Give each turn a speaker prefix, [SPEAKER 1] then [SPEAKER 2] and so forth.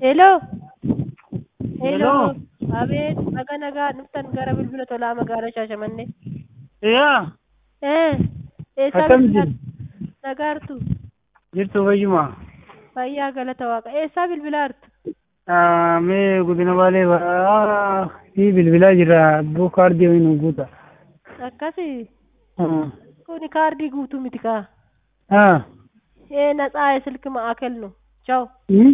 [SPEAKER 1] Hello.
[SPEAKER 2] Hello.
[SPEAKER 1] Abeet, nagaa nagaa dhuftan gara bilbila tolaa magaalaa Shaashamannee.
[SPEAKER 2] Yaa,
[SPEAKER 1] Eh, eessaa
[SPEAKER 2] akkam
[SPEAKER 1] bilbilaa?
[SPEAKER 2] jirtu?
[SPEAKER 1] Nagaartu.
[SPEAKER 2] Jirtu fayyuma.
[SPEAKER 1] Fayyaa galata waaqa. Eessaa bilbilaartu?
[SPEAKER 2] Ah, Mee godina baalee baraa fi bilbilaa jira abbuu kaardii wayii nu guuta.
[SPEAKER 1] Akkasi.
[SPEAKER 2] Ah.
[SPEAKER 1] Kuni kaardii guutuu miti kaa.
[SPEAKER 2] Ah.
[SPEAKER 1] Eh, ነፃ የስልክ ማዕከል ነው። ቻው።
[SPEAKER 2] Hmm?